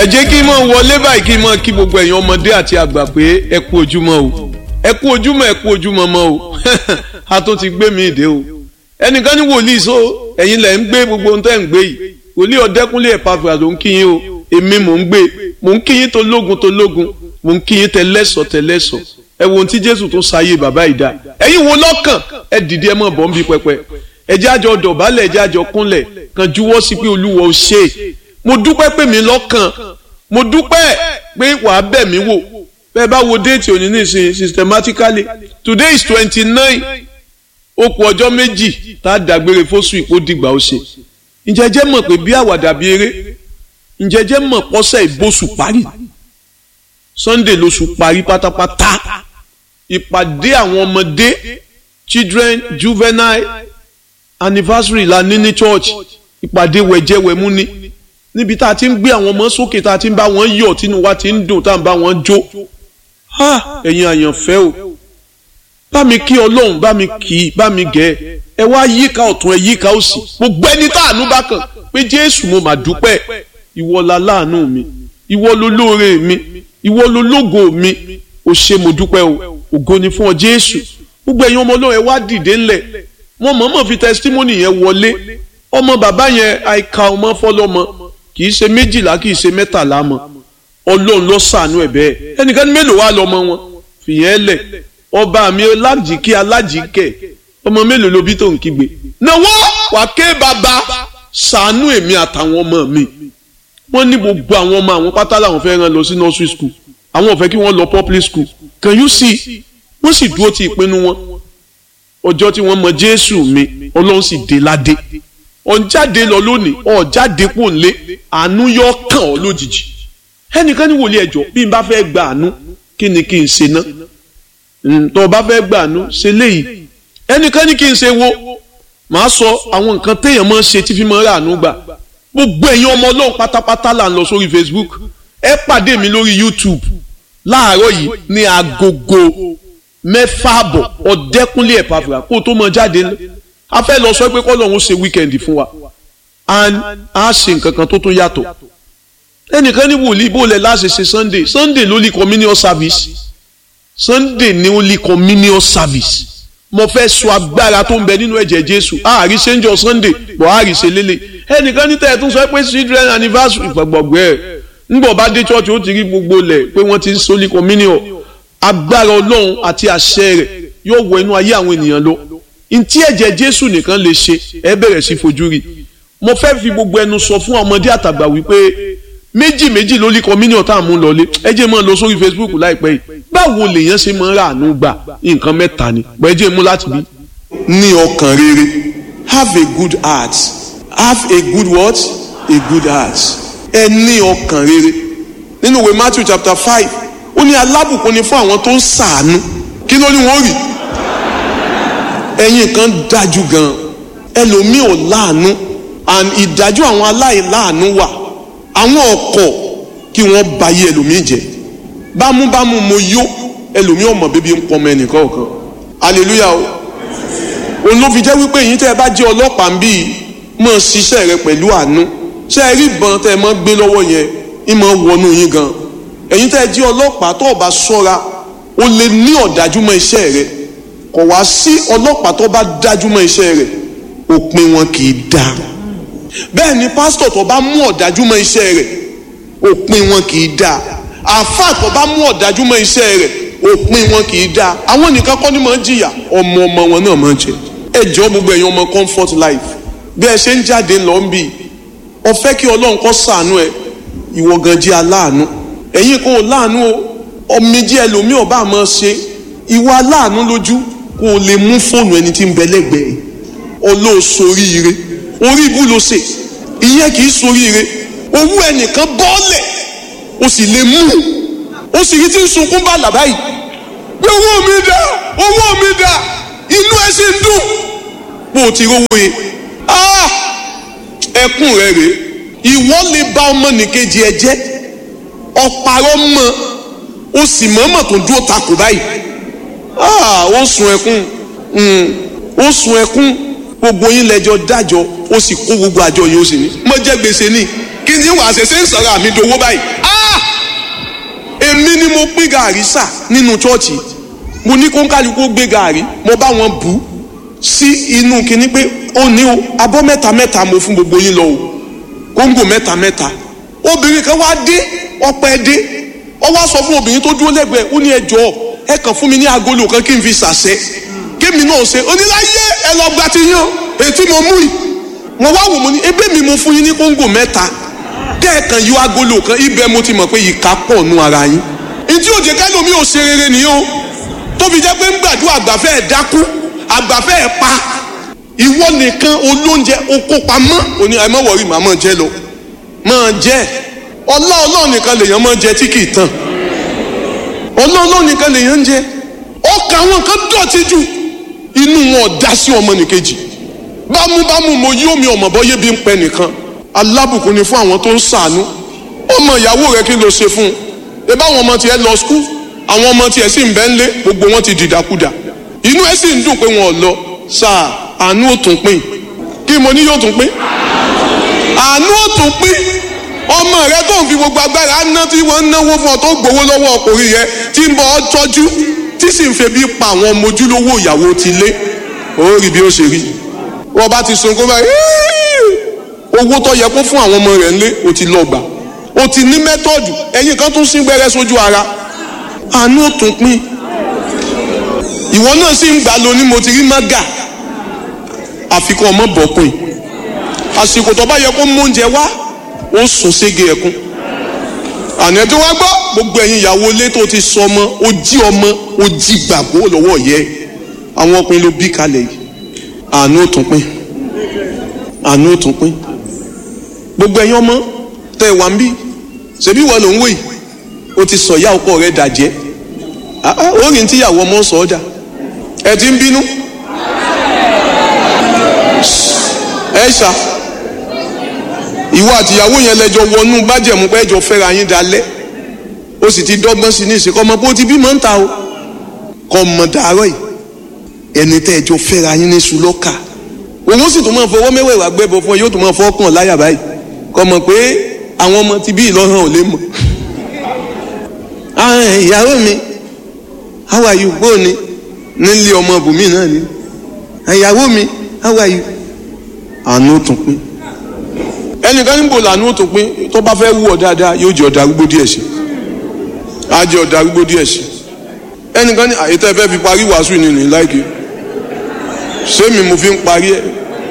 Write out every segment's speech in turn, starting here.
ẹ jẹ́ kí n mọ̀ wọlé báyìí kí n mọ̀ kí gbogbo ẹ̀yin ọmọdé àti àgbà pé ẹ kú ojúmọ́ o ẹ kú ojúmọ́ ẹ kú ojúmọ́ mọ́ o a tó ti gbé mi ìdè o ẹnìkan ní wòlíì so ẹ̀yin lẹ̀ ń gbé gbogbo ohun tẹ́ ń gbé yìí wòlíì ọ̀dẹ́kúnlé ẹ̀pàfà ló ń kí yín o èmi mò ń gbé mò ń kí yín tó lógun tó lógun mò ń kí yín tẹlẹ́sọ̀ tẹlẹ́sọ̀ ẹ wo ohun tí Jésù tó sáyé bàbá yìí dá ẹ̀yin wo lọ́kàn ẹ dìde ẹ mọ̀ bọ́ ń bí pẹpẹ ẹ jẹ́ àjọ dọ̀bálẹ̀ ẹ jẹ́ àjọ kúnlẹ̀ kan juwọ́ sí pé Olúwa ó ṣe é mo dúpẹ́ pé mi lọ́kàn mo dúpẹ́ pé wàá bẹ̀ mí wò bẹ́ẹ̀ bá wo déètì òní nísìnyí systematically today is twenty nine ó kù ọjọ́ méjì tá a dàgbére fóṣù ìpó dìgbà ó ṣe ǹjẹ́ jẹ́ mọ̀ pé bí àwàdà bí eré ǹjẹ́ jẹ́ mọ̀ pọ́sẹ̀ ìbòsù parí Sunday lóṣù parí pátápátá ìpàdé àwọn ọmọdé children juvenile anniversary la ní ní church ìpàdé wẹ̀jẹ̀wẹ̀mú ni níbi tá a ti ń gbé àwọn ọmọ sókè tá a ti ń bá wọn yọ̀ tínú wa ti ń dùn tá a ń bá wọn jó ẹ̀yin àyànfẹ́ o bá mi kí ọlọ́run bá mi kì í bá mi gẹ̀ ẹ wá yíká ọ̀tún ẹ yíká òsì gbogbo ẹni tá àánú bá kàn pé jésù mo mà dúpẹ́ ìwọ la láàánú mi ìwọ ló lóore mi ìwọ ló lógo mi ò ṣe mo dúpẹ́ o ògo ni fún ọ jésù gbogbo ẹ̀yin ọmọ ọlọ́run ẹ wá dìde ńlẹ̀ wọ́n mọ̀ọ́mọ̀ fi testimony yẹn wọlé ọmọ bàbá yẹn àìka ọmọ fọlọ́mọ kì í ṣe méjìlá kì í ṣe mẹ́tàlá mọ́ ọlọ́run ló ṣàánú ẹ̀ bẹ́ẹ̀ ẹnìkan ní mélòó wá lọ́mọ wọn fìyẹn lẹ̀ ọba mi alájìkí alájìkẹ́ ọmọ mélòó ló bí tó ń kígbe náwó wà ké bàbá ṣàánú èmi àtàwọn ọmọ mi wọ́n ní gbogbo àwọn ọmọ àwọn pátá làwọn fẹ́ rán lọ sí nursery school àwọn ò fẹ́ kí wọ́n lọ public school can you see wọ́n sì dúró ti ìpinnu wọn ọjọ́ tí wọ́n mọ jésù mi ọlọ́run sì dé ládé ọ̀njáde lọ lónìí ọ̀jáde kò lé àánú yọ kàn ọ́ lójijì ẹnìkan ní wòlíì ẹjọ́ bí n bá fẹ́ gba àánú kí ni kí n ṣe ná tó o bá fẹ́ gba àánú ṣe léyìí ẹnìkan ní kí n ṣe wo màá sọ àwọn nǹkan téèyàn máa ń ṣe tí fi máa ń rà àánú gbà gbogbo ẹ̀yin ọmọ ọlọ́run pátápátá là ń lọ sórí Facebook ẹ pàdé mi lórí YouTube láàárọ̀ yìí ní agogo mẹ́fà àbọ̀ ọ̀dẹ́kúnlé ẹ̀pàfà kó o tó mọ jáde ńlẹ̀ a fẹ́ lọ sọ pé kọ́lọ́hún ṣe wíkẹ́ndì fún wa and a ṣe nǹkan kan tó tún yàtọ̀ ẹnìkan ní wòlíì bó lẹ̀ láṣẹ ṣe sunday sunday ló lè communion service sunday ni ó lè communion service mo fẹ́ sọ agbára tó ń bẹ nínú ẹ̀jẹ̀ jésù àárí ṣe ń jọ sunday bọ̀ àárí ṣe lélẹ̀ ẹnìkan ní tẹ̀yẹ̀ tún sọ pé children anniversary gbàgbọ́gbọ́ ẹ̀ ńgbọ̀ bá dé church ó ti rí gbogbo lẹ̀ pé wọ́n ti ń sólí communion agbára ọlọ́run àti àṣẹ rẹ̀ yóò wọ inú ayé àwọn ènìyàn lọ ntí ẹ̀jẹ̀ jésù nìkan lè ṣe ẹ bẹ̀rẹ̀ sí fojú rí mo fẹ́ fi gbogbo ẹnu sọ fún ọmọdé àtàgbà wípé méjì méjì ló lé communion tá à mú lọlé ẹ jẹ́ máa lọ sórí facebook láìpẹ́ yìí báwo lèèyàn ṣe máa ń rà àánú gbà nǹkan mẹ́ta ni bọ́ ẹ jẹ́ mú láti bí. ní ọkàn rere have a good heart have a good what a good heart ẹ ní ọkàn rere nínú ìwé matthew chapter five ó ní alábùkún ni fún àwọn tó ń ṣàánú kí ló ní wọ́n rí ẹ̀yin kan dájú gan ẹlòmíì ò láàánú and ìdájọ́ àwọn aláìláàánú wà àwọn ọkọ̀ kí wọ́n bayé ẹlòmíì jẹ́ bámúbámú mo yó ẹlòmíì ọmọ bíbí ń pọmọ ẹnìkan kan hallelujah o òun ló fi jẹ́ wípé èyí tẹ́ ẹ bá jẹ́ ọlọ́pàá ń bí mọ̀ ṣiṣẹ́ rẹ pẹ̀lú àánú ṣé ẹ rí ìbọn tẹ́ ẹ mọ́ gbé lọ́wọ́ yẹn ń mọ́ wọnú yín gan ẹ̀yin tẹ́ ẹ jẹ́ ọlọ́pàá tó o bá ṣọ́ra o lè ní ọ̀dájú mọ́ iṣẹ́ rẹ kò wá sí ọlọ́pàá tó bá dájú mọ́ iṣẹ́ rẹ̀ òpin wọn kì í dáa bẹ́ẹ̀ ni pásítọ̀ tó bá mú ọ̀dájú mọ́ iṣẹ́ rẹ̀ òpin wọn kì í dáa àáfàá tó bá mú ọ̀dájú mọ́ iṣẹ́ rẹ̀ òpin wọn kì í dáa àwọn nìkan kọ́ ni máa ń jìyà ọmọ ọmọ wọn náà máa ń jẹ ẹ jọ gbogbo ẹ̀yin ọmọ comfort life bí ẹ ṣe ń jáde lọ ń bì ọ fẹ́ kí ọlọ́run kó ṣàánú ẹ ìwọ gan jẹ́ aláàánú ẹ̀yin kò láàánú o ọmọdé ẹlòmíì ọba máa ṣe ìwọ aláàánú lójú kó o lè mú fóònù ẹni tí ń bẹ lẹ́gbẹ̀ẹ́ olóòsoríire orí ibú ló ṣe ìyẹn kì í soríire owó ẹnìkan bọ́ọ̀lẹ̀ o sì lè mú o sì rí tí ń sunkún bá làbá yìí pé owó mi dà owó mi dà inú ẹ sì ń dùn bó o ti rówó yẹn ẹkún rẹ rèé ìwọ lè bà ọmọnìkejì ẹ jẹ́ ọ̀pàrọ̀ mọ́ o sì mọ̀ọ́mọ̀ tó dúró takò báyìí ó sun ẹkún ó sun ẹkún gbogbo yín lẹ́jọ́ dájọ́ ó sì kó gbogbo àjọ yìí ó sì ní. mo jẹ gbèsè ni kí ni wàá ṣe ṣe ń sọ̀rọ̀ àmì dowó báyìí èmi ni mo pín gàrí sà nínú chọ́ọ̀chì mo ní kó ń kálukú gbé gàrí mo bá wọn bù ú sí inú kinní pé ó ní o abọ́ mẹ́ta mẹ́ta mo fún gbogbo yín lọ o kóńgò mẹ́ta mẹ́ta obìnrin kan wá dé ọpẹ́ dé ó wá sọ fún obìnrin tó dúró lẹ́gbẹ̀ẹ́ ó ní ẹ jọ̀ọ́ ẹ kàn fún mi ní agolo kan kí n fi ṣàṣẹ kémi náà ṣe oníláyé ẹ lọ gba ti yán ètí mo mú yìí mo wá wò mo ní ebí mi mo fún yín ní kóńgò mẹ́ta kẹ́ẹ̀kan yọ agolo kan ibẹ̀ mo ti mọ̀ pé ìka pọ̀ nù ara yín ntí òjè kẹ́lómi ò ṣe rere nìyẹn o tó fi jẹ́ pé ń gbàdúrà àgbàfẹ́ ẹ̀ dákú àgbàfẹ́ ẹ̀ pa ìwọ nìkan olóúnjẹ oko pamọ́ òní ẹ má wọrí màá máa jẹ lọ máa jẹ ọlá ọlọ́run nìkan lèèyàn máa jẹ tí kì í tàn ọlá ọlọ́run nìkan lèèyàn ń jẹ ọkà àwọn kan dọ̀tí jù inú wọn ò dá sí ọmọ nìkejì bámúbámú mo yí omi ọmọ bọ́yé bí ń pẹ nìkan alábùkún ni fún àwọn tó ń ṣàánú ọmọ ìyàwó rẹ kí ló ṣe fún un ẹ bá àwọn ọmọ tiẹ̀ lọ skul àwọn ọmọ tiẹ̀ sì ń bẹ ńlé gbogbo wọn ti dìdàkudà inú ẹ sì ń dùn pé wọn ò lọ sáà àánú ò tún pín kí mo ní yóò tún pín àánú ò tún pín ọmọ rẹ tó ń fi gbogbo agbára ná tí wọ́n ń náwó fún ọ tó gbowó lọ́wọ́ ọkùnrin yẹn tí ń bọ̀ ọ́ tọ́jú tí sì ń febi pa àwọn ọmọ ojúlówó ìyàwó ti lé ó rí bí ó ṣe rí wọ́n bá ti sunkún báyìí owó tó yẹ kó fún àwọn ọmọ rẹ̀ ńlé o ti lọ gbà o ti ní mẹ́tọ́ọ̀dù ẹ̀yin kan tún sín gbẹ́rẹ́ sójú ara àánú ò tún pín ìwọ náà sì ń gbà lóní mo ti rí mága àfikún ọmọ bọ̀pin àsìkò tó bá yẹ kó mú oúnjẹ wá ó sùn sége ẹkún àná tó wá gbọ́ gbogbo ẹ̀yin ìyàwó ilé tó ti sọ ọmọ ó jí ọmọ ó jí gbàgbó lọ́wọ́ yẹ àwọn ọkùnrin ló bí kalẹ̀ yìí àánú ò tún pín àánú ò tún pín gbogbo ẹ̀yin ọmọ tẹ wà ń bí ṣebí wọ́n ló ń wò yìí ó ti sọ ìyá ọkọ rẹ̀ dàjẹ́ ó rìn tíyàwó ọmọ sọ ọ́ dà ẹ ti ń bínú ẹ ṣá ìwọ àtìyàwó yẹn lẹjọ wọnú bájẹmú pé ẹjọ fẹ́ra yín dalẹ̀ ó sì ti dọ́gbọ́n sí ní ìsìnkọ ọmọ bó ti bímọ ń ta o kọ mọ dàárọ̀ yìí ẹni tẹ ẹjọ fẹ́ra yín ní sùlọkà òun sì tún máa fọwọ́ mẹ́wẹ̀ẹ́wà gbẹ́bọ fún ẹ yóò tún máa fọ́ kàn láyà báyìí kọ mọ̀ pé àwọn ọmọ ti bí ìlọrun ò lè mọ̀ ìyàwó mi how are you bóòni nílé ọmọ bùnmí náà ni ìyàwó mi how are you àánú tún pín ẹnìkan níbo làánú tún pín tó bá fẹ́ wú ọ dáadáa yóò jẹ́ ọ̀dà arúgbó díẹ̀ sí á jẹ́ ọ̀dà arúgbó díẹ̀ sí ẹnìkan ní àyètọ́ ẹ fẹ́ fi parí wàásù nínú ìláìkè sẹ́mi mo fi ń parí ẹ̀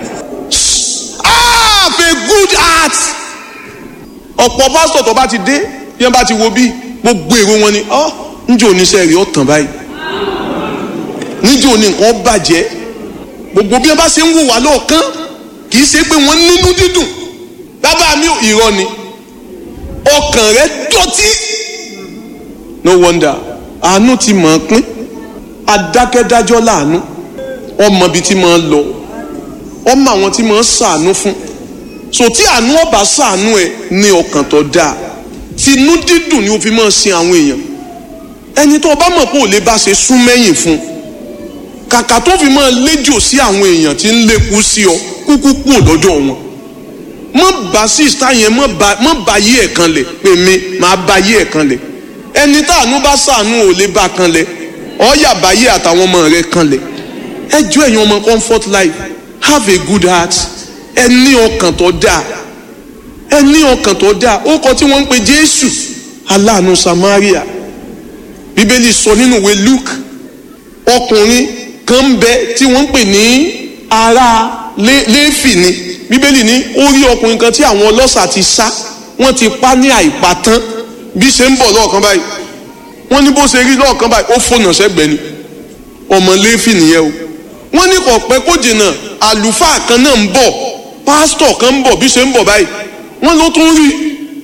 have a good heart ọ̀pọ̀ pásítọ̀ tó bá ti dé bí wọ́n bá ti wo bí gbogbo èrò wọn ni ọ́ níjẹ́ oníṣẹ́ rí ọ̀tàn báyìí níjẹ́ òní nǹkan bàjẹ́ gbogbo bí wọ́n bá ṣe ń wò wá lọ́ọ̀kán kì í ṣe pé wọ́n nínú dídùn bàbá mi ò irọ́ ni ọkàn rẹ dọ̀tí no wonder àánú ti mọ̀ ọ́n pín adákẹ́dájọ́ láàánú ọmọ ibi tí máa ń lọ ọmọ àwọn tí máa ń ṣàánú fún so tí àánú ọba ṣàánú ẹ ní ọkàn tó dáa tinú dídùn ni o fi máa sin àwọn èèyàn ẹni tó o bá mọ̀ pé ò lè bá ṣe sún mẹ́yìn fún kàkà tó fi máa léjò sí àwọn èèyàn tí ń lékú sí ọ kúkú kú lọ́jọ́ wọn mọ bá sísá yẹn mọ bá yí ẹ̀ kan lẹ̀ pé mi máa bá yí ẹ̀ kan lẹ̀ ẹni táànú bá ṣàánú ò lè bá kan lẹ̀ ọ̀yà bá yí àtàwọn ọmọ rẹ̀ kan lẹ̀ ẹ jọ ẹ̀yin ọmọ comfort life have a good heart ẹ ní ọkàn tó dáa ẹ ní ọkàn tó dáa ó kọ tí wọ́n ń pe Jésù aláàánú Samaria Bíbélì sọ nínú ìwé Luke ọkùnrin kan ń bẹ tí wọ́n ń pè ní ará Léfì ni Bíbélì ní ó rí ọkùnrin kan tí àwọn ọlọ́ṣà ti sá wọ́n ti pa ní àìpatán bí ṣe ń bọ̀ lọ́ọ̀kan báyìí wọ́n ní bó ṣe rí lọ́ọ̀kan báyìí ó fònà sẹ́gbẹ̀ẹ́ ni ọmọ Léfì nìyẹn o wọ́n ní kò pẹ́ kó jìnnà àlùfáà kan náà ń bọ̀ pásítọ̀ kan ń bọ̀ bí ṣe ń bọ̀ báyìí wọ́n ló tún rí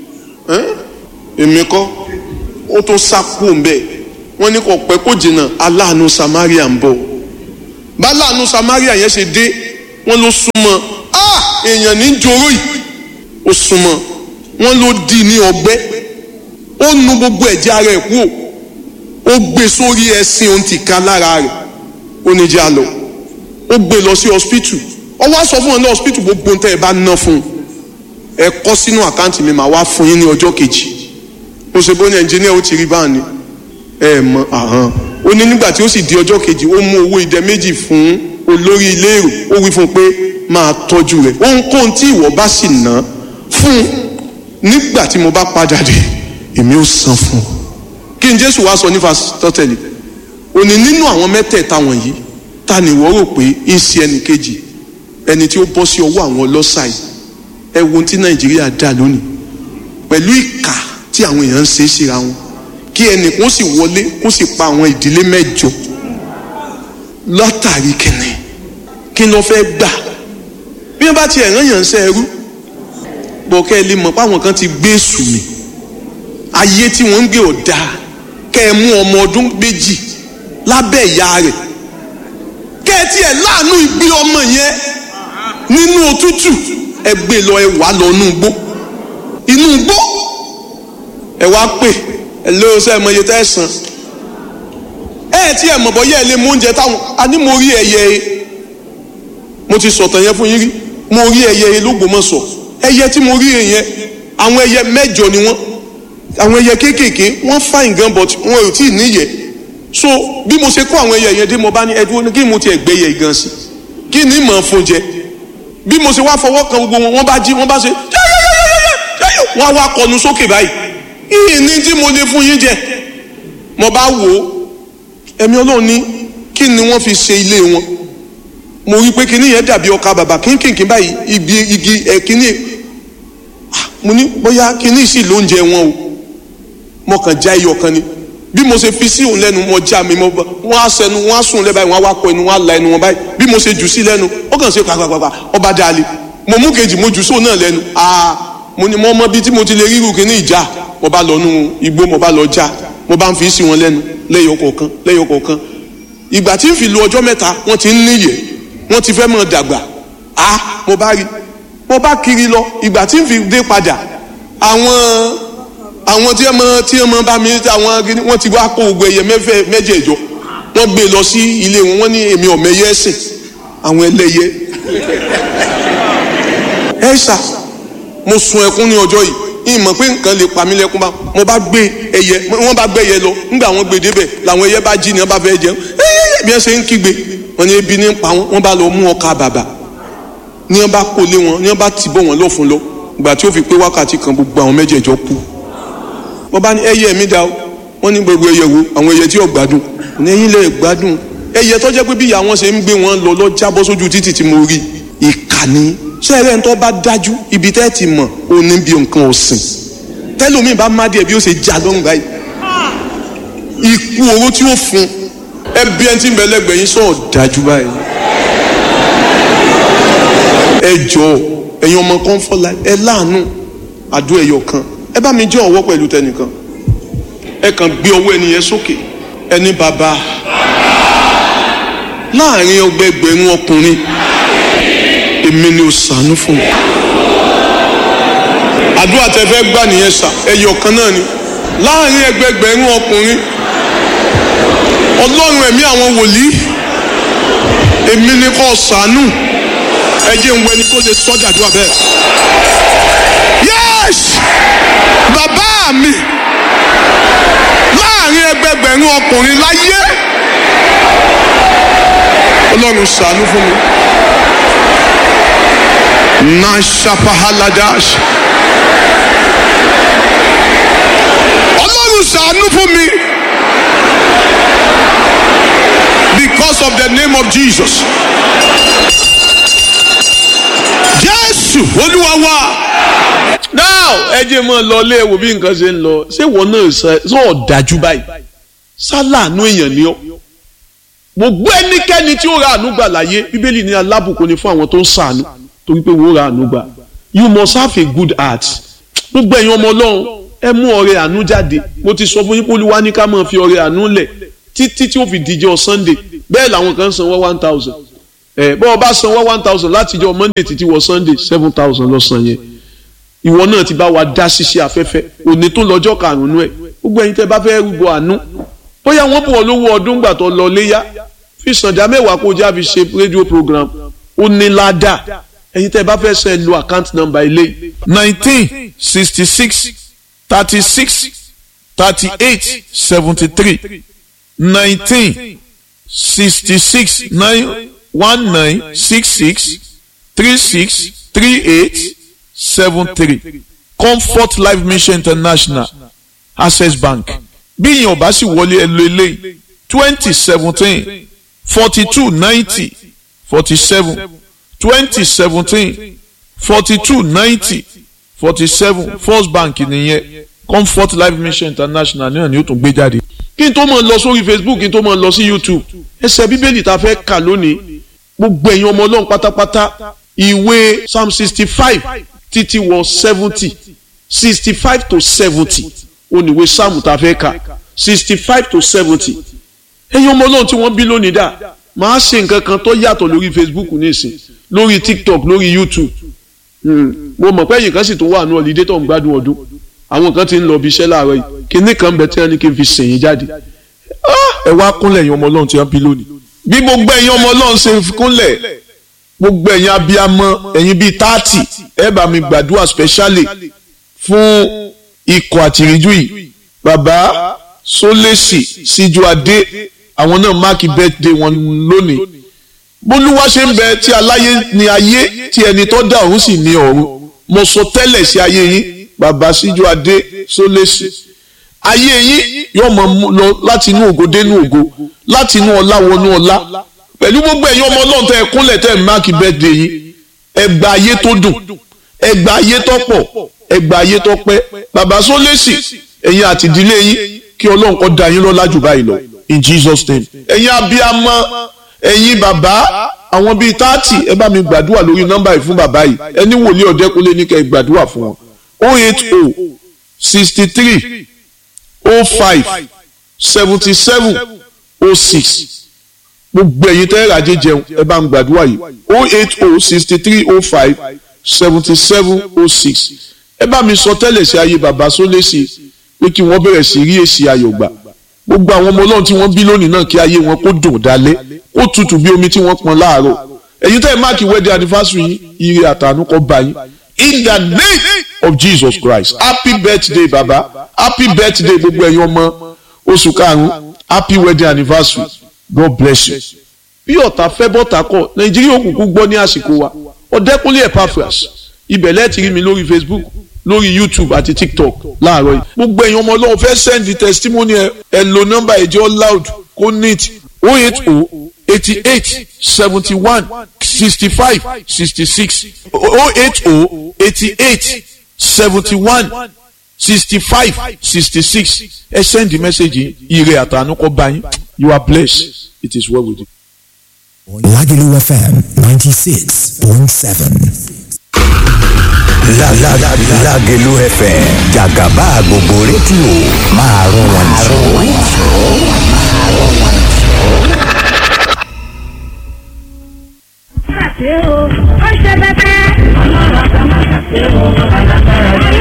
èmi kọ́ ó tún sá kú mbẹ́ wọ́n ní kò pẹ́ kó jìnnà aláàánú Samaria ń bọ̀ bá aláàánú Samaria yẹn ṣe dé wọ́n ló súnmọ́ ah èèyàn ní joró yìí ó súnmọ́ wọ́n ló di ní ọgbẹ́ ó nu gbogbo ẹ̀jẹ̀ ara ẹ̀ kúrò ó gbé sórí ẹṣin ohun ti ká lára rẹ̀ ó ní jẹ́ àlọ́ ó gbé lọ sí hospital ó wá sọ fún wọn ní hospital gbogbo tẹ́ ẹ bá ná fún un ẹ kọ sínú àkáǹtì mi màá wá fún yín ní ọjọ́ kejì mo ṣe bó ní ẹnjìníà ó ti rí báà ni ẹ mọ àhán ó ní nígbà tí ó sì di ọjọ́ kejì ó mú owó idẹ méjì fún olórí ilé èrò ó wí fún un pé máa tọ́jú rẹ̀ ohunkóhun tí ìwọ bá sì ná fún un nígbà tí mo bá padà dé èmi ó san fún un kí n jésù wá sọ ní fasitọ́tẹ̀lì òní nínú àwọn mẹ́tẹ̀ẹ̀ta wọ̀nyí ta ni ìwọ rò pé ń ṣe ẹnì kejì ẹni tí ó bọ́ sí ọwọ́ àwọn ọlọ́ṣà yìí ẹ wo ohun tí nàìjíríà dà lónìí pẹ̀lú ìkà tí àwọn èèyàn ń ṣe é síra wọn kí ẹnì kún sì wọlé kún sì pa àwọn ìdílé mẹ́jọ látàrí kìnnì kí ló fẹ́ gbà bí wọ́n bá ti ẹ̀ràn yàn ń ṣe ẹrú bọ̀ kẹ́ ẹ lè mọ̀ páwọn kan ti gbé èṣù mi ayé tí wọ́n ń gbé ọ̀dà kẹ́ ẹ mú ọmọ ọdún méjì lábẹ́ ìyá rẹ̀ kẹ́ ẹ tiẹ̀ láàánú ìgbé ọmọ yẹn nínú òtútù ẹ gbé lọ ẹ wà lọ inú igbó inú igbó ẹ wá pè ẹ lé ọsẹ ẹmọ iye tẹ ẹ san ẹ tí ẹ mọ̀ bọ́ yẹ ẹ lé mú oúnjẹ táwọn a ní mo rí ẹyẹ e mo ti sọ̀tàn yẹn fún yín rí mo rí ẹyẹ e lÓgbómọ̀ṣọ́ ẹyẹ tí mo rí yẹn àwọn ẹyẹ mẹ́jọ ni wọ́n àwọn ẹyẹ kéékèèké wọ́n fine gan but wọn ò tí ì níyẹ so bí mo ṣe kó àwọn ẹyẹ yẹn dé mo bá ní ẹdúró kí mo tiẹ̀ gbé yẹ gan sí kí ni mọ̀ fún jẹ bí mo ṣe wá fọwọ́ kan gbogbo wọn wọ́n bá jí wọ́n bá ṣe yẹ́yẹ́yẹ́yẹ́yẹ́ wọ́n á wá kọnu sókè báyìí ìyìn ní tí mo lè fún yín jẹ mo bá wò ó ẹ̀mí ọlọ́run ní kí ni wọ́n fi ṣe ilé wọn mo rí i pé kíní yẹn dàbí ọkà bàbà kínkìnkín báyìí ibi igi ẹ̀ kíní mo ní bóyá kíní sì lóúnjẹ wọn o mo kàn já iyọ̀ kan ni bí mo ṣe fi sí òun lẹ́nu mo já mi mo wọ́n á sẹnu wọ́n á sùn lẹ́ báyìí wọ́n á wá kọ ẹnu wọ́n á la ẹnu wọn báyìí bí mo ṣe jù sí lẹ́nu ó kàn ṣe pàpàpàpà ọba dalẹ̀ mo mú kejì mo jù sóun náà lẹ́nu aa mo ní mo mọ bí tí mo ti lè ríru kíní ìjà mo bá lọ nú igbó mo bá lọ já mo bá ń fi sí wọn lẹ́nu lẹ́yọ kọ̀ọ̀kan lẹ́yọ kọ̀ọ̀kan ìgbà tí ń fi lu ọjọ́ mẹ́ta wọ́n ti ń níyẹ̀ wọ́n ti fẹ́ mọ̀ dàgbà a mo bá rí mo bá kiri lọ ìgbà tí ń fi dé padà àwọn àwọn tí ọmọ tí ọmọ bá mi àwọn gidi wọ́n ti wá kó gbogbo ẹyẹ mẹfẹ mẹjẹẹjọ wọ́n gbé lọ sí ilé wọn wọ́n ní èmi ọmọẹyẹ ẹsìn àwọn ẹlẹ́yẹ ẹ ṣá mo sun ẹkún ní ọjọ́ yìí ìmọ̀ pé nǹkan lè pa mí lẹ́kún bá mo bá gbé ẹyẹ wọ́n bá gbé ẹyẹ lọ nígbà wọ́n gbé débẹ̀ làwọn ẹyẹ bá jí ni wọ́n bá fẹ́ jẹun ẹyẹ bí wọ́n ṣe ń kígbe wọ́n ní ebi ní pa wọ́n wọ́n bá lọ mú ọkà bàbà ní wọ́n bá kó lé wọn ní wọ́n bá tì bọ̀ wọ́n lọ fún lọ ìgbà tí ó fi pé wákàtí kan gbogbo àwọn mẹ́jẹ̀ẹ̀jọ kú wọ́n bá ní ẹyẹ mi dá o wọ́n ní gbogbo ẹyẹ wo àwọn ẹyẹ tí ò gbádùn ní ẹ̀yin lè gbádùn ẹyẹ tó jẹ́ pé bí ìyá wọn ṣe ń gbé wọn lọ lọ jábọ́ sójú títì tí mo rí ìkànnì sẹ́ẹ̀rẹ́ ń tọ́ bá dájú ibi tẹ́ ti mọ̀ ó ní bí nǹkan ọ̀sìn tẹ́lómi bá má díẹ̀ bí ó ṣe já lọ́rùn báyìí ikú oró tí ó fún ẹbí ẹni tí ń bẹ lẹ́gbẹ̀ẹ́ yín sọ̀rọ̀ dájú báyìí ẹ jọ ẹ̀yin ọmọ kan fọlá ẹ láàánú àdó ẹyọ kan ẹ bá mi jẹ́ ọwọ́ pẹ̀lú tẹnìkan ẹ kàn gbé ọwọ́ ẹni yẹn sókè ẹni bàbá láàrin ọgbẹgbẹ̀rún ọkùnrin èmi ni ò sànú fún mi àdúrà tẹ fẹ́ gbà nìyẹn sà ẹyọ kan náà ni láàrin ẹgbẹgbẹ̀rún ọkùnrin ọlọ́run ẹ̀mí àwọn wòlíì èmi ni kò sànú ẹ jẹ́ ń wẹ ni kó lè sọ́jà àdúrà bẹ́ẹ̀ yes bàbá mi láàrin ẹgbẹgbẹ̀rún ọkùnrin láyé ọlọ́run ṣàánú fún mi nashapahaladash ọlọ́run ṣàánú fún mi because of the name of Jesus jésù olúwa wa now ẹ jẹ́ mọ́ lọ lé wo bí nǹkan ṣe ń lọ ṣé wọn náà sọ ọ̀dájú báyìí sálàánú èèyàn ni ọ́ gbogbo ẹnikẹ́ni tí ó ra àánú gbà láyé bíbélì ní alábùkún ni fún àwọn tó ń ṣàánú torí pé wọ́n ra àánú gbà you must have a good heart gbogbo ẹ̀yin ọmọ ọlọ́run ẹ mú ọrẹ àánú jáde mo ti sọ fún yín pé olúwa ní ká máa fi ọrẹ àánú lẹ̀ títí tí ó fi díjọ́ sunday bẹ́ẹ̀ làwọn kan san wọ́n one thousand ẹ̀ bọ́ọ̀ bá san wọ́n one thousand látijọ́ monday títí wọ sunday seven thousand lọ san yẹn ìwọ náà ti bá wa dá ṣiṣẹ́ afẹ́fẹ́ òní tó lọ́jọ́ karùn-ún ẹ̀ gbogbo ẹ̀yin tẹ́ bá fẹ́ rúbọ àánú bóyá wọ́n bọ̀ lówó ọdún gbà tó lọ léyà fi sànjà mẹ́wàá kó já fi ṣe rédíò program ó ní ládà ẹ̀yin tẹ́ bá fẹ́ sẹ́ lo account number ilé nineteen sixty six thirty six thirty eight seventy three nineteen sixty six nine one nine six six three six three eight seven three comfort life mission international access bank bí ìyẹn ọba sì wọlé ẹ lo eléyìí twenty seventeen forty two ninety forty seven twenty seventeen forty two ninety forty seven first bank nìyẹn comfort life mission international náà ni ó tún gbé jáde. kí n tó mọ̀ lọ sórí facebook kí n tó mọ̀ lọ sí youtube ẹsẹ̀ bíbélì tá a fẹ́ kà lónìí gbogbo ẹ̀yin ọmọ ọlọ́run pátápátá ìwé psalm sixty five títí wọ seventy sixty five to seventy oníwé psalm tá a fẹ́ kà sixty five to seventy ẹ̀yin ọmọ ọlọ́run tí wọ́n bí lónìí dà máa ṣe nǹkan kan tó yàtọ̀ lórí facebook nísìn lórí tiktok lórí youtube mo mọ̀ pé ẹ̀yin kan sì tó wà ní ọ̀lídé tó ń gbádùn ọdún àwọn kan ti ń lọ bí iṣẹ́ láàárọ̀ yìí kinní kan bẹ tí wọ́n ní kí n fi sèyìn jáde ẹ wá kúnlẹ̀ ẹ̀yin ọmọ ọlọ́run tí wọ́n bí lónìí. bí gbogbo ẹ̀yin ọmọ ọlọ́run ṣe kúnlẹ̀ gbogbo ẹ̀yin abiyamọ ẹ̀yin bíi táàtì ẹ bá mi gbàdúrà specially fún ikọ̀ àtìríjú yìí bàbá sólèsì síjú adé àwọn náà máàkì birthday wọn lónìí bólúwa ṣe ń bẹ tí aláyé ní ayé tí ẹni tó dá ọ̀run sì ní ọ̀run mo sọ tẹ́lẹ̀ sí ayé yín bàbá síjú adé sólèsì ayé yín yóò mọ lọ láti inú ògo dénú ògo láti inú ọlá wọnú ọlá pẹ̀lú gbogbo ẹ̀yin ọmọ náà tẹ́ ẹ kúnlẹ̀ tẹ́ ẹ máàkì birthday yín ẹgbà ayé tó dùn ẹgbà ayé tó pọ̀ ẹgbà ayé tó pẹ́ bàbá sólèsì ẹ̀yin àti ìdílé yín kí ọlọ́run kó dá yín lọ́lá jù báyìí lọ in Jesus name ẹ̀yin abiyamọ ẹ̀yin bàbá àwọn bíi táàtì ẹ bá mi gbàdúrà lórí nọ́mbà yìí fún bàbá yìí ẹni wòlíì ọ̀dẹ́kunlé ní kẹ́ ẹ gbàdúrà fún wọn o eight o sixty three o five seventy seven o six gbogbo ẹ̀yin tẹ́ ràjẹ́ jẹun ẹ bá ń gbàdúrà yìí o eight o sixty three o five seventy seven o six ẹ bá mi sọ tẹ́lẹ̀ sí ayé bàbá sólésì pé kí wọ́n bẹ̀rẹ̀ sí rí èsì ayọ̀ gbà gbogbo àwọn ọmọ ọlọ́run tí wọ́n bí lónìí náà kí ayé wọn kó dùn dálẹ́ kó tutù bí omi tí wọ́n pọn láàárọ̀ ẹ̀yin tẹ́ ẹ máàkì wedding anniversary yín ire àtàánú kó bá yín in the name of Jesus Christ happy birthday baba happy birthday gbogbo ẹ̀yin ọmọ oṣù karùn-ún happy wedding anniversary God bless you. bí ọ̀tá fẹ́ bọ́tà kọ̀ nàìjíríà òkùnkùn gbọ́ ní àsìkò wa ọ̀dẹ́kúnlé Epaphras ibẹ̀ lẹ́ẹ̀tì rí mi lórí Facebook lórí YouTube àti TikTok láàárọ̀ yìí gbogbo ẹ̀yin ọmọ ọlọ́run fẹ́ send the testimony ẹ ẹ lo nọ́mbà ẹ̀jẹ̀ loud kó neat o eight o eighty eight seventy one sixty five sixty six o eight o eighty eight seventy one sixty five sixty six ẹ send the message yìí ire àtàánú kó bá yín you are blessed it is well with you. Lagelu FM 96.7. La la la Lagelu FM Jagaba gbogbo rédíò máa rún wọn jù. ṣe o ó ṣe bẹbẹ. ọlọ́run àgbà máa ṣàṣe o alágbára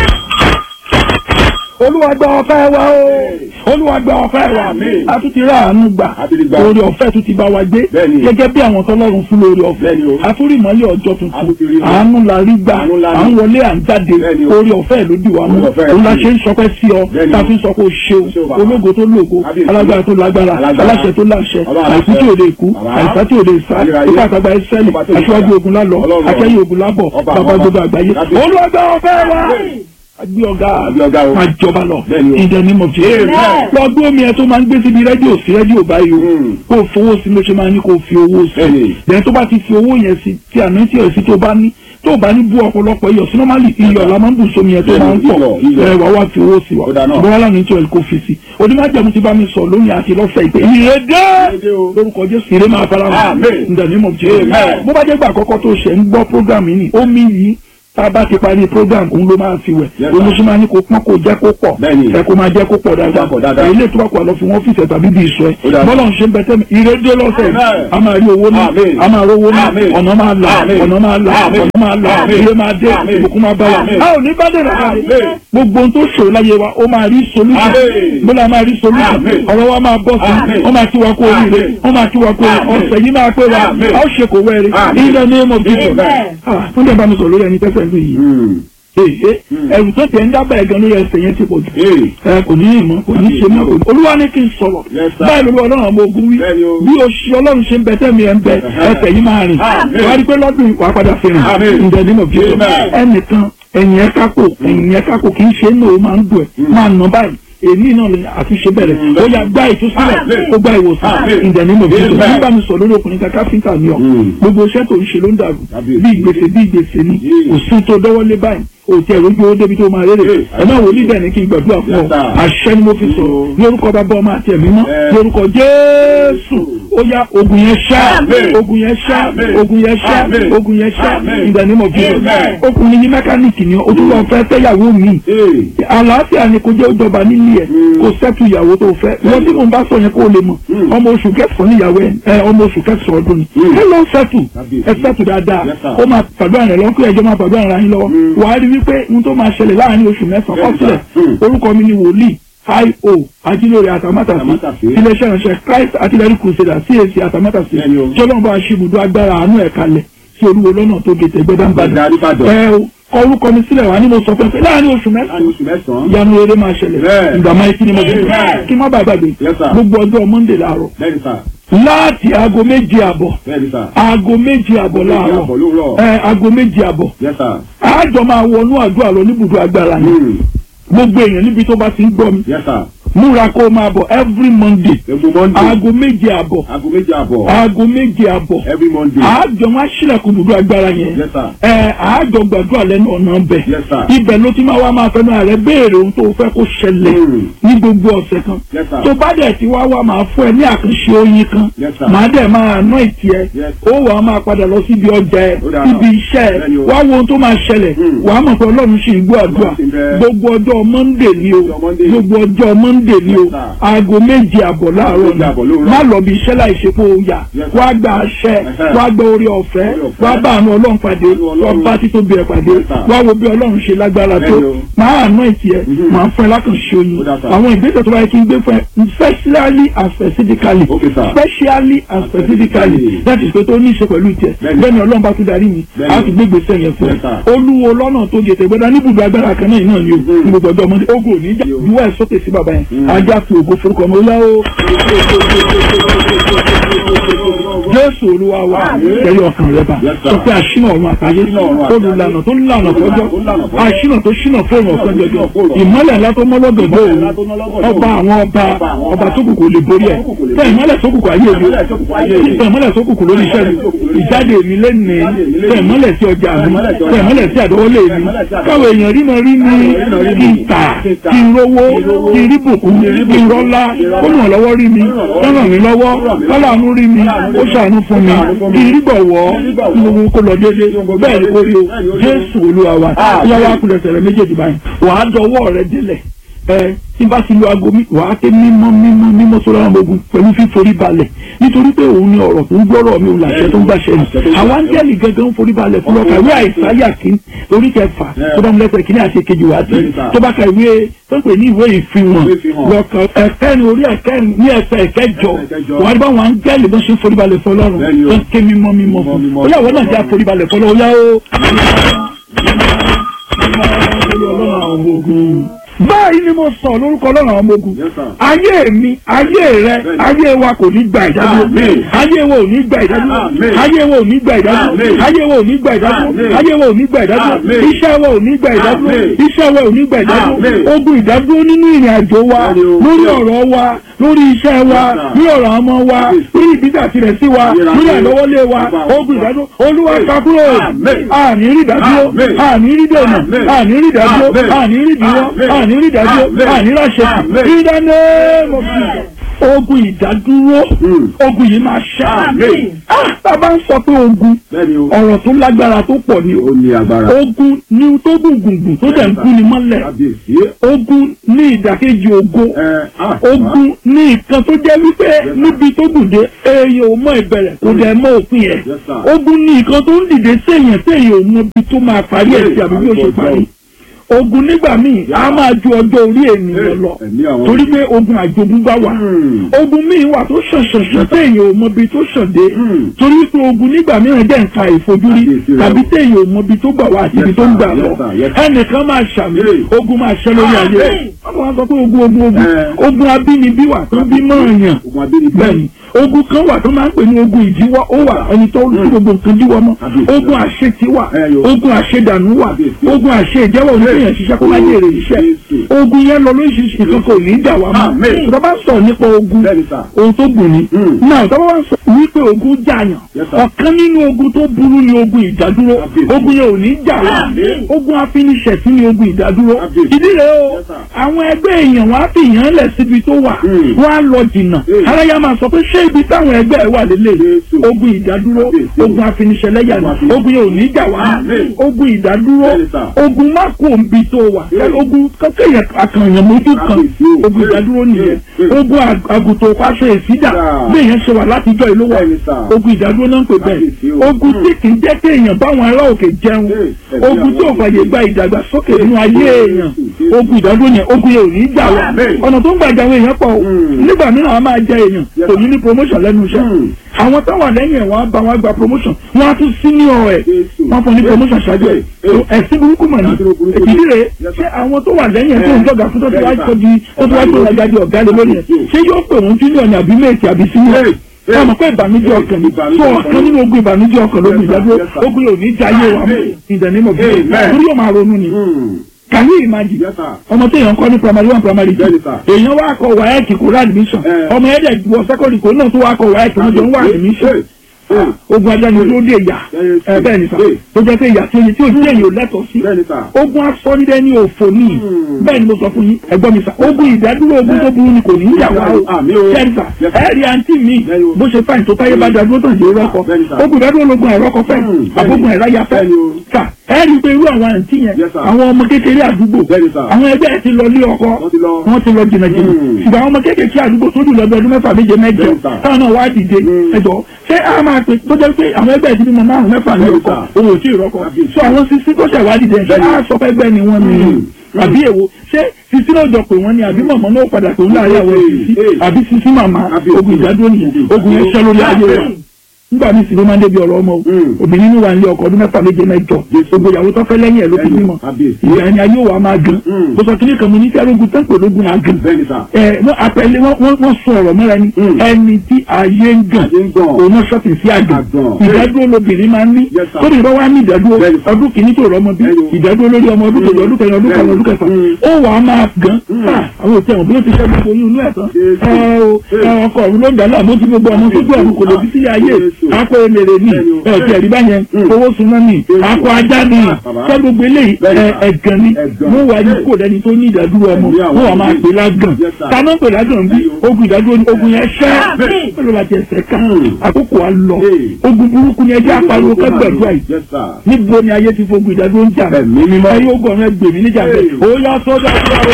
olúwa gba ọpẹ́ wa o olúwa gba ọpẹ́ wa a tún ti rà àánú gbà orí ọ̀fẹ́ tún ti bá wa gbé gẹ́gẹ́ bí àwọn tọ́lọ́run fún lórí ọ̀fẹ́ àtúrì ìmọ́lẹ̀ ọjọ́ tuntun àánú la rí gbà à ń wọlé à ń jáde orí ọ̀fẹ́ ló dì wá mú òun la ṣe ń sọpẹ́ sí ọ tá a fi ń sọ pé o ṣeun ológo tó lógo alágbára tó lágbára aláṣẹ tó láṣẹ àìkú tí ò lè kú àìsá tí ò lè sá ipá àtàgbà ẹsẹ́lì aṣíwájú ogun lálọ akẹ́yìn ogun lábọ̀ bàbá gbogbo àgbáyé olúwa gba ọpẹ́ wa agbé ọ̀gá máa jọba lọ in the name of Jesus lọ gbé omi ẹ tó máa ń gbé síbi rédíò sí rédíò báyìí o kó o fowó sí ló ṣe máa ní kó o fi owó sí lẹ́yìn tó bá ti fi owó yẹn sí tí àná tí ẹ̀ sí tó bá ní tó o bá ní bú ọ̀pọ̀lọpọ̀ iyọ̀ sí normally iyọ̀ la máa ń bù sómi ẹ̀ tó máa ń pọ̀ ẹ wà wá fi owó sí wa ṣùgbọ́n wà lánàá tí o kò fi sí onímọ̀jẹ̀mú ti bá mi sọ lónìí àti lọ́sẹ̀ ìpè ìrèdè lórúkọ Jésù ìrè máa fara hàn in the name of Jesus bó bá jẹ́ gbà àkọ́kọ́ tó ṣẹ̀ ń gbọ́ program yìí ni omi yìí tá a bá ti parí program òun ló máa fi wẹ̀ olùsọ máa ní kó pọ́n kó jẹ́ kó pọ̀ ẹ kó máa jẹ́ kó pọ̀ dáadáa ilé tó bá kọ́ lọ fi wọ́n fìṣẹ̀ tàbí bí ìṣọ́ ẹ bọ́lá ń ṣe ń bẹ́tẹ́ mi ìrédé lọ́sẹ̀ a máa rí owó náà a máa rówó náà ọ̀nà máa là ọ̀nà máa là ọ̀nà máa là ilé máa dé ìbùkún máa bá wa a ò ní bá dé rà gbogbo ohun tó ṣòro láyé wa ó máa rí solution bọ́lá máa rí solution ọ̀rọ̀ wa máa bọ́ sí wọ́n máa kí wa kó oríire wọ́n máa kí wa kó ọ̀sẹ̀ yìí máa pé wa a ó ṣe kò wẹ́rẹ́ ilé ní mọ̀ bí wọ́n dẹ̀ bá mi sọ lórí ẹni tẹ́sẹ̀ ń yìí èyí ẹrù tó tẹ̀ ń dábàá ẹ̀gán lórí ẹsẹ̀ yẹn ti pọ̀ jù Ee. ẹ kò ní ìmọ̀ kò ní ṣe mọ́ kò ní. olúwa ní kí n sọ̀rọ̀ Yes, sir. báyìí lórí ọlọ́run ọmọ ogun wí Bẹ́ẹ̀ni o. bí oṣù ọlọ́run ṣe ń bẹ tẹ́mi ẹ̀ ń bẹ ẹsẹ̀ yìí máa rìn Amen. wàá rí pé lọ́dún ìwà padà fi rìn Amen. ǹjẹ́ nínú bí Amen. ẹnìkan ẹ̀yìn ẹ̀ kákò ẹ̀yìn ẹ̀ kákò kì í ṣe é náà ó máa ń dùn ẹ̀ máa nà báyìí èmi náà lè àtúnṣe bẹ̀rẹ̀ ó yà gbá ìtúsílẹ̀ Amen. ó gbá ìwòsàn Amen. ǹjẹ́ nínú bí Amen. nígbà mi sọ lórí ọkùnrin kan káfíńtà ni ọ Mm. gbogbo iṣẹ́ tó ń ṣe ló ń dàrú Kábíyèsí. bí ìgbésẹ̀ bí ìgbésẹ̀ ni Yeah. kò sí tó dọ́wọ́lé báyìí òtí ẹ̀rọ ojú owó débi tó máa rere Yeah. ẹ̀ náà wò ní bẹ́ẹ̀ ni kí n gbàdúrà fún ọ Yes, sir. àṣẹ ni mo fi sọ̀rọ̀ lórúkọ bàbá ọmọ àti ẹ̀mí mọ́ Yeah. lórúkọ jésù ó yá ogun yẹn ṣá Amen. ogun yẹn ṣá Amen. ogun yẹn ṣá Amen. ogun yẹn ṣá Amen. in the name of Jesus Amen. ọkùnrin ní mẹkáníìkì ni ó tún lọ fẹ́ fẹ́yàwó mi Ee. àlàáfíà ni kò jẹ́ ìjọba nílé ẹ̀ kò sẹ́tù ìyàwó tó fẹ́ wọ́n tí mò ń bá sọ yẹn kó o lè mọ̀ ọmọ oṣù kẹsàn-án níyàwó ẹ̀ ẹ ọmọ oṣù kẹsàn-án ọdún ni ẹ lọ sẹ́tù ẹ sẹ́tù dáadáa Yes, sir. ó máa pàdé àrẹ lọ́kọ́ ẹjọ́ máa pàdé àrẹ yín lọ́wọ́ wàá rí wípé ohun tó máa ṣẹlẹ̀ láàrin oṣù mẹ́sàn-án Yes, sir. kọ́sílẹ̀ orúkọ mi ni wòlíì io ajílórí àtàmátàsí Àtàmátàsí. iléeṣẹ́ ìránṣẹ́ christ artillery crusader cac àtàmátàsí Bẹ́ẹ̀ni o. tí ọlọ́run bá ṣe ibùdó agbára àánú ẹ̀ kalẹ̀ sí olúwo lọ́nà tó gètè gbẹ́dánbàdàn Gbẹ̀dẹ̀ Adébàdàn. ẹ o kọ orúkọ mi sílẹ̀ wá ní mo sọ fẹ́ pé láàrin oṣù mẹ́sàn-án Láàrin oṣù mẹ́sàn-án. ìyanu rere máa ṣẹlẹ̀ Bẹ́ẹ̀. ìgbà máa kí ni mo fi Bẹ́ẹ̀. kí n má bàa gbàgbé Yes, sir. gbogbo ọjọ́ monday láàárọ̀ Bẹ́ẹ̀ni sà. láti aago méje àbọ̀ Bẹ́ẹ̀ni sà. aago méje àbọ̀ Méje láàárọ̀ àbọ̀ lówùrọ̀. ẹ aago méje àbọ̀ Yes, sir. àjọ máa wọnú àdúrà lọ níbùdó agbára yẹn Hmm. gbogbo èèyàn níbi tó bá ti ń gbọ́ mi Yes, sir. múra kó o máa bọ̀ every monday Egun Monday. aago méje àbọ̀ Aago méje àbọ̀. aago méje àbọ̀ Every Monday. àjọ wọn aṣílẹ̀kùn ibùdó agbára yẹn Yes, sir. ẹ àjọ gbàdúrà lẹ́nu ọ̀nà bẹ̀ Yes, sir. ibẹ̀ ló ti máa wá máa fẹ́nu ààrẹ béèrè ohun tó fẹ́ kó ṣẹlẹ̀ Hmm. ní gbogbo ọ̀sẹ̀ kan Yes, sir. tó bá dẹ̀ ti wá wá máa fún ẹ ní àkànṣe oyin kan Yes, sir. màá dẹ̀ máa ná ìtì ẹ Yes. ó wà á máa padà lọ síbi ọjà ẹ Ó dára. síbi iṣẹ́ ẹ Bẹ́ẹ̀ni o. wá wo ohun tó máa ṣẹlẹ̀ Hmm. wà á mọ̀ pé ọlọ́run ṣì ń gbọ́ àdúrà Ọlọ́run ṣì ń bẹ. gbogbo ọjọ́ monday ni o Ọjọ́ Monday. gbogbo ọjọ́ monday ni o Yes, sir. aago méje àbọ̀ láàárọ̀ Méje àbọ̀ lóòrọ̀. ni má lọ bí iṣẹ́ láì ṣe pé o yà Yes, sir. wá gba àṣẹ Ẹ̀hẹ́. wá gba orí ọ̀fẹ́ Orí ọ̀fẹ́. wá bá àánú ọlọ́run pàdé Àánú Ọlọ́run. wá bá títóbi ẹ̀ pàdé Yes, sir. wá wo bí ọlọ́run ṣe lágbára tó Bẹ́ẹ̀ni o. máa àná ìtì ẹ̀ Mhm. máa fún ẹ lákànṣe oyin Ó dà, sir. àwọn ìgbésẹ̀ tó bá yẹ kí n gbé fún ẹ specially and specifically Okay, sir. specially and specifically Specifically. that is pé tó ní í ṣe pẹ̀lú ìtẹ̀ Bẹ́ẹ̀ni. bẹ́ẹ̀ni ọlọ́run bá tún darí mi Bẹ́ẹ̀ni. á ti gbé gbèsè yẹn fún ẹ Yes, sir. olúwo lọ́nà tó gètè gbọ́dá níbùdó agbára kan náà náà ni o Mhm. ní gbogbo ọjọ́ ọmọdé ogun ò ní jà Yo. ìwọ ẹ̀ sókè sí bàbá yẹn Mhm. ajá fi ògo forúkọ ọmọ ọlá o jésù olúwa wa tẹ̀lé ọkàn rẹ bá Yes, sir. sọ pé àṣìnà ọ̀run àtàyè Àṣìnà ọ̀run àtayé. olùlànà tó ń lànà fọjọ́ Tó ń lànà fọ́jọ́. àṣìnà tó ṣìnà fóònù ọ̀sán jọjọ fóònù ọ̀sán. ìmọ́lẹ̀ ńlá tó mọ́lọ́dọ̀ Ìmọ́lẹ̀ bóòrù ńlá tó mọ́lọ́dọ̀ ọba bóòrù. àwọn ọba Ọba àwọn ọba ọba. tó kùkù lè borí ẹ̀ Tó kùkù lè tẹ borí. ìmọ́lẹ̀ tó kùkù ayé mi Ìmọ́lẹ̀ tó kùkù ayé mi. tẹ ìmọ́lẹ̀ tó kùkù lórí iṣẹ́ mi Ìmọ́lẹ̀ tó kùkù lórí ìjáde mi lẹ́nìí Ìjáde mi lẹ́nìí. tẹ ìmọ́lẹ̀ sí ọjà mi Ìmọ́lẹ̀ sí ọjà tẹ ìmọ́lẹ̀ sí àdọ́wọ́lé mi Ìmọ́lẹ̀ sí àdọ́wọ́lé. káwọn èèyàn rí mi rí mi Káwọn èèyàn rí kí mi. n tà Kí n tà. kí n rówó Kí n rówó. kí n rí bùkún kí n rọ́lá ó ràn lọ́wọ́ rí mi ó ràn mí lọ́wọ́ kọ́láàánú rí mi ó ṣàánú fún mi kí n rí gbọ̀wọ́ kí gbogbo kó lọ déédé bẹ́ẹ̀ ni kó rí o jésù olúwa wa ìyá wa kulẹ̀ sẹ̀rẹ̀ méjèèjì báyìí wàá dọwọ́ rẹ délẹ̀ ẹ tí n bá ti lo aago mi wàá ké mímọ́ mímọ́ mímọ́ sọ́dọ̀ àwọn ogun pẹ̀lú fíforí balẹ̀ nítorí pé òun ni ọ̀rọ̀ tó ń gbọ́rọ̀ mi òun làṣẹ tó ń gbàṣẹ ni àwọn áńgẹ́lì gangan ń forí balẹ̀ fún ọkà ìwé àìsáyà kí orí kẹfà tó bá ń lẹ́sẹ̀ kí ní àṣẹ kejì wá sí tó bá ka ìwé tó ń pè ní ìwé ìfihàn lọ́kàn ẹ̀kẹ́ni orí ẹ̀kẹ́ni ní ẹsẹ̀ ẹ̀kẹjọ wàá rí báwọn áńgẹ́lì bó ṣe ń forí balẹ̀ fún ọlọ́run tó ń ké mímọ́ mímọ́ fún Mímọ́, ó yà wọ́n náà jẹ́ àforí balẹ̀ fún ọlọ́run ó yá ó báyìí ni mo sọ lórúkọ ọlọ́run àwọn ọmọ ogun Yes, sir. ayé mi ayé rẹ Bẹ́ẹ̀ni. ayé wa kò ní gba ìdádúró Amen. ayé wa ò ní gba ìdádúró Amen. ayé wa ò ní gba ìdádúró Amen. ayé wa ò ní gba ìdádúró Amen. ayé wa ò ní gba ìdádúró Amen. iṣẹ́ wa ò ní gba ìdádúró Amen. iṣẹ́ wa ò ní gba ìdádúró Amen. ogun ìdádúró nínú ìrìn àjò wa Bẹ́ẹ̀ni o. lórí ọ̀rọ̀ wa lórí iṣẹ́ wa Yes, sir. lórí ọ̀rọ̀ ọmọ wa Yes. lórí ìbídà tirẹ̀ sí wa Yes, lórí sir. àlọ́wọ́lé wa Yes. ogun ìdádúró olúwa Yes. kakúrò Amen. àní rí ìdádúró Amen. àní rí dènà Amen. àní rí ìdádúró Amen. àní rí ìdíwọ́ Amen. àní rí ìdádúró Amen. àní ráṣẹ Amen. in the name of Jesus. ogun ìdádúró Mm. ogun yìí máa ṣá Amen. Ah, tá a bá ń sọ pé ogun Bẹ́ẹ̀ni o. ọ̀rọ̀ tó lágbára tó pọ̀ ni o Ó ní agbára. ogun ní tó gùngùngùn tó dẹ̀ ń gún ni mọ́lẹ̀ Kábíyèsí. ogun ní ìdàkejì ògo Ẹ ah. ogun ní nǹkan tó jẹ́ wípé níbi tó gùn dé èèyàn ò mọ ìbẹ̀rẹ̀ kò dẹ̀ mọ òpin ẹ̀ Yes, sir. ogun ní nǹkan tó ń dìde séèyàn séèyàn ò mọ ibi tó máa parí ẹ̀ sí àbí bí ó ṣe parí ogun nígbà míì a máa ju ọjọ́ orí ènìyàn lọ ẹ̀mí àwọn torí pé ogun àjogúnbá wà Hmm. ogun míì wà tó ṣàn ṣàn ṣàn téèyàn ò mọbi tó ṣàn dé Hmm. torí pé ogun nígbà mìíràn jẹ́ nǹkan ìfojúrí Àkíyèsí rẹ̀ tàbí o. téèyàn ò mọbi tó gbà wá àti ibi Yes, tó ń sir. gbà Yes, lọ sir. Yes, sir. ẹnìkan máa ṣàmì Hey. ogun máa ṣẹ lórí ayé rẹ̀ wọ́n máa sọ pé ogun ogun ogun Eh. ogun abínibí wà tó bí mọ́ọ̀yàn ogun abínibí. bẹ́ẹ̀ni ogun kan wà tó máa ń pè ní ogun ìdíwọ́ ó wà ẹni tó tí gbogbo nǹkan díwọ́ mọ́ Àbí. ogun àṣetì wà Ẹ yo. ogun àṣedànù wà Àbí. ogun àṣe ìjẹ́wọ́ oníkéèyàn ṣiṣẹ́ kó má jèrè iṣẹ́ Jésù. ogun yẹn lọ lóríṣiríṣi nǹkan kò ní í dà wá mọ́ Àmín. tó bá sọ̀rọ̀ nípa ogun Bẹ́ẹ̀ni sà. ohun tó gùn ni Mm. náà tó bá wá sọ wípé ogun jàyàn Yes, sir. ọ̀kan nínú ogun tó burú ni ogun ìdádúró Àbí. ogun yẹn ò ní í jà wá Àmín. ogun afiniṣẹ̀sí ni ogun ìdádúró Àbí. ìdí rẹ̀ o Yes, sir. àwọn ẹgbẹ́ èèyàn wá fi yàn lẹ̀ síbi tó wà Mm. wọ́n á lọ jìnnà Mm. aráyá máa sọ pé ṣé ibi táwọn ẹgbẹ́ ẹ̀ wà lélẹ̀ Jésù. ogun ìdádúró Àbí. ogun afiniṣẹ̀lẹ́yà Ogun ni afiniṣẹ̀- ogun yẹn ò ní í jà wá Àmín. ogun ìdádúró Bẹ́ẹ̀ni, sir. ogun má kó òǹbi tó wà Mm. ogun kọ́kẹ́yẹ àkànyàn mójú kan Àbí. ogun ìdádúró nìyẹn Mm. ogun ag- àgùntàn pàṣẹ ìsídà Yeah. bí èèyàn ṣe wà látijọ́ ìlú wa Bẹ́ẹ̀ni, sir. ogun ìdádúró náà ń pè bẹ́ẹ̀ Àbí. o. ogun tí kì í jẹ́ kí èèyàn báwọn ará òkè jẹun Mm. ogun tí ò fàyè gba ìdàgbàsókè nínú ayé èèyàn ogun ìdádúró yẹn ogun yẹn ò ní í jà wá Àmín. ọ̀nà tó ń gbàjà àwọn èèyàn pọ̀ o. Mm. nígbà mìíràn a máa jẹ èèyàn Yes, kò sir. ní ní promotion lẹ́nu iṣẹ́ Mm. àwọn táwọn lẹ́yìn ẹ̀ wọ́n á bá wọn gba promotion wọ́n á tún senior ẹ̀ Jésù. wọ́n fún ní promotion ṣáájú ẹ̀ Eh. ẹ̀sìn burúkú mọ̀ ní Ẹ̀sìn burúkú ni. ìdí rẹ̀ Yes, sir. ṣé àwọn tó wà lẹ́yìn ẹ̀ tó ń jọ̀gà fún tó ti wá Yes, sir. tó di tó ti wá tó rajà di ọ̀gá lé lórí ẹ̀ ṣé yóò pè wọ́n junior ní àbí méjì àbí senior Eh. Eh. ọmọ pé ìbànújẹ́ ọkàn ni Ìbànújẹ́ tó ọkàn ọ̀kan ni. nínú ogun ìbànújẹ́ ọkàn lógun Yes, sir. ìdádúró Yes, sir. ogun yóò ní jayé wa Amen. ìdánimọ̀ bí Amen. torí yóò máa ronú ni Hmm. can you imagine Yes, sir. ọmọ tí èèyàn kọ́ ní primary one primary two Bẹ́ẹ̀ni, sir. èèyàn wá kọ wáyẹ̀kì kó rà admission Eh. ọmọ ẹ̀dẹ̀ wọ secondary kó náà tó wá kọ wáyẹ̀kì wọn jọ ń wá admission Eh. Eh. ogun ajá ni ló dé ìyá Yes, ẹ bẹ́ẹ̀ ni sà yes. tó jẹ́ pé ìyá tí oye tí o jẹ́ èyàn ò lẹ́tọ̀ọ́ sí Bẹ́ẹ̀ni, sir. ogun asọ́nídẹ́ ní òfò ní Hmm. bẹ́ẹ̀ ni mo sọ fún yín ẹ̀gbọ́n mi sà ogun ìdádúró ogun tó burú ni kò ní í yà wá o Àmín o. bẹ́ẹ̀ ni sà Yes, sir. ẹ rí àǹtí mi Bẹ́ẹ̀ni o. bó ṣe fáìn tó táyé bá dádúró tó ń ṣe rọ́kọ Bẹ́ẹ̀ni, sir. ogun ìdádúró lógun ẹ̀rọ́kọ fẹ́ Hmm. àbógun ẹ̀ráyà fẹ́ Bẹ́ẹ̀ni o. sà ẹ rí i pé irú àwọn àǹtí yẹn Yes, sir. àwọn ọmọ kékeré àdúgbò Bẹ́ẹ̀ni, sir. àwọn ẹgbẹ́ ẹ̀ ti lọ lé ọkọ Wọ́n ti lọ. wọ́n ti lọ jìnnà jìnnà Hmm. ṣùgbọ́n àwọn ọmọ kékeré àdúgbò tó dùn lọ́dọ̀ ọdún mẹ́fà méje mẹ́jọ Bẹ́ẹ̀ni, sir. táwọn náà wá dìde Hmm. ẹjọ́ ṣé a máa pè tó jẹ́ pé àwọn ẹgbẹ́ ìdílé mọ márùn mẹ́fà ní Bẹ́ẹ̀ni, ọkọ̀ sir. òun ò tí ì rọ́kọ̀ Àbí. so àwọn sisi tó ṣẹ̀ wá dìde ṣé Bẹ́ẹ̀ni. a sọ pé ẹgbẹ́ ni wọ́n ní Hmm. àbí èwo ṣé sisi náà jọ pé wọ́n ní àbí mọ̀mọ́ náà padà pé wọ́n láàrin àwọn Hey, sisi hey. àbí sisi màmá Àbí. ogun ìdádúró nìyẹn ogun yẹn ṣẹ́ lórí ayé wa nígbà míì sì ló máa ń débi ọ̀rọ̀ ọmọ o Hmm. obìnrin ní wà ní ọkọ ọdún mẹ́fà méje mẹ́jọ gbogbo ìyàwó tó fẹ́ lẹ́yìn ẹ̀ ló fi Lẹ́yìn, bímọ àbí. ìyá ẹni ayé wa máa gan Hmm. mo sọ kí ní kan mo ní kí arógun tán pè lógun náà gan Bẹ́ẹ̀ni, sir. ẹ wọ́n apẹ̀lẹ́ wọ́n wọ́n wọ́n sọ ọ̀rọ̀ mọ́ra ni Mm. ẹni tí ayé ń gàn Ayé ń gàn. òun náà ṣọ́ọ̀tì sí àgàn Àgàn. ìdádúró lobìnrin máa ń ní Yes, sir. tóbi bá wá ní ìdádúró Bẹ́ẹ̀ni, sir. ọdún kìíní tó rọmọ bí Bẹ́ẹ̀ni o. ìdádúró lórí ọmọ ọdún kejì ọdún kẹrin ọdún karùn ọdún kẹfà Mm. ó wà á máa gàn Mm. Ah, àwọn òtí ẹ̀wọ̀n bí ó ti ṣẹ́ gbogbo oyún inú ẹ̀ tán Jésù. ẹ o ẹ ọkọ ọ̀run ló ń dàlá àmọ́ tí gbogbo ọmọ tó gbé ọ̀run kò lè bí sí ayé Jésù. akọ emèrè ni Bẹ́ẹ̀ni o. ẹ ti ẹ̀rí báyẹn Mm. owó suná ni Jésù. akọ ajá ni Ah, bàbá. ṣé gbogbo eléyìí Bẹ́ẹ̀ni, ẹ, sir. ẹ̀gàn ni Ẹ̀gàn. wọ́n wà ní Yes. kò lẹ́ni tó ní ìdádúró ọmọ Ẹ̀mí àwọn wọ́n wà máa ìdílé. pè lágàn Yes, sir. táná pè lágàn bí ogun ìdádúró ni ogun yẹn ṣẹ́ Bẹ́ẹ̀. pẹ̀lú láti ẹsẹ̀ ká Hmm. àkókò á lọ Hey. ogun burúkú ni ẹjẹ́ apariwo kẹgbẹ̀dúrà yìí Yes, sir. níbo ni ayé ti fogun ìdádúró ń jà Ẹ̀mí mímọ́. ayé ogun ọ̀run ẹgbẹ̀mí níjà bẹ́ẹ̀ Hey. ó yá sọ́dọ̀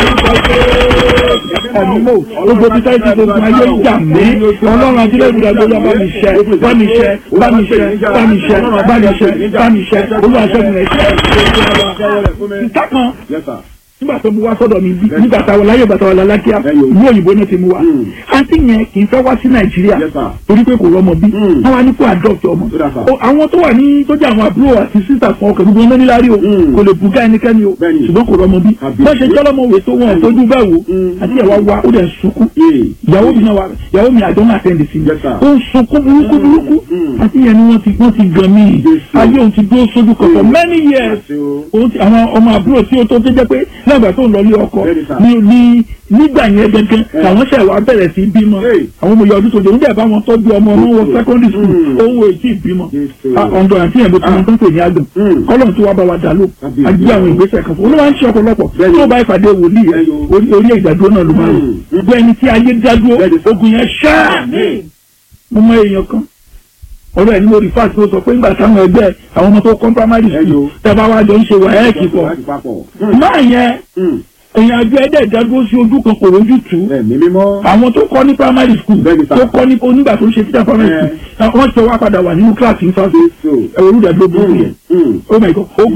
ẹ̀mí mọ́ gbogbo bí táyì ti fogun ayé ń jà mí ọlọ́run àtúndẹ̀ ìdádúró yá bá mi ṣẹ́ bá mi ṣẹ́ bá mi ṣẹ́ bá mi ṣẹ́ bá mi ṣẹ́ bá mi ṣẹ́ olúwaṣẹ́gun rẹ̀ ṣẹ́ ìta kan Yes, sir. nígbà tó mu wá sọ́dọ̀ mi bí nígbà táwọn láyé bàtà wà lálákíá Ẹyọ. ìlú òyìnbó náà ti mu wá Mm. àǹtí yẹn kì í fẹ́ wá sí nàìjíríà Yes, sir. torí pé kò rọmọ bí Mm. wọ́n wá ní kó adopt ọmọ Ó dà, sir. O, àwọn tó wà ní tó jẹ́ àwọn àbúrò àti sísà fún ọkọ̀ gbogbo ọmọ níláàrí o Mm. kò lè bùgá ẹnikẹ́ni o Bẹ́ẹ̀ni. ṣùgbọ́n kò rọmọ bí Àbí. wọ́n ṣe jọ́lọ́mọ òwe tó wọn tójú bẹ́ẹ̀ wò Mm. àti ẹ̀wà wa ó dẹ̀ sunkún Yeah. ìyàwó mi náà wà ìyàwó mi àjọ náà tẹ̀lé sí mi Yes, sir. ó ń sunkún burúkú burúkú Mm. àti ìyẹn ni wọ́n ti wọ́n ti gan mí Jésù. ayé òun ti dúró sójú kan for Mm. many years Àṣẹ o. òun ti àwọn ọmọ àbúrò tí ó tó tó jẹ́ pé lẹ́gbàá tó ń lọ ilé ọkọ Bẹ́ẹ̀ni, sir. ní ní nígbà yẹn gẹ́gẹ́ làwọn ṣẹ̀ wá bẹ̀rẹ̀ sí bímọ Hey. àwọn ọmọ ìyá ọdún tó jẹ́ oúnjẹ bá wọn tọ́jú ọmọ ọmọ wọn secondary school Mm. owó ètí ìbímọ Jésù. ọ̀ndọ̀ àti ẹ̀mí tó ń tó ń pè ní àgàn Mm. kọ́lọ̀ tí wàá bá wa dà ló Àbí. àjí àwọn ìgbésẹ̀ kan fún un ló máa ń ṣe ọ̀pọ̀lọpọ̀ Bẹ́ẹ̀ni. tó bá ìpàdé wòlíì rẹ̀ Ẹyọ. orí orí ìdádúró náà ló máa ń Mm. lò gbogbo ẹni tí ayé dádúró Bẹ́ẹ̀ni. ogun yẹn ṣáà mo mọ èèyàn kan ọ̀rọ̀ ẹ̀ ní mo rí fáàtì tó sọ pé nígbà táwọn ẹgbẹ́ àwọn ọmọ tó kọ́ primary Ẹyọ. school tẹ́ bá wá jọ ń ṣe wàhálà pọ̀ Láti papọ̀. máa yẹn Mm. èèyàn àjọ ẹ̀dẹ̀ ìdádúró sí ojú kan kò rójú tù ú Ẹ̀mí mímọ́. àwọn tó kọ́ ní primary school Bẹ́ẹ̀ni sà. tó kọ́ ní onígbà tó ń ṣe títà primary Ẹ. school wọ́n ti wá padà wà nínú kíláàsì nípa Jésù. ẹ̀rọ olùdàgbò burúkú yẹn Mm. Mm. oh my god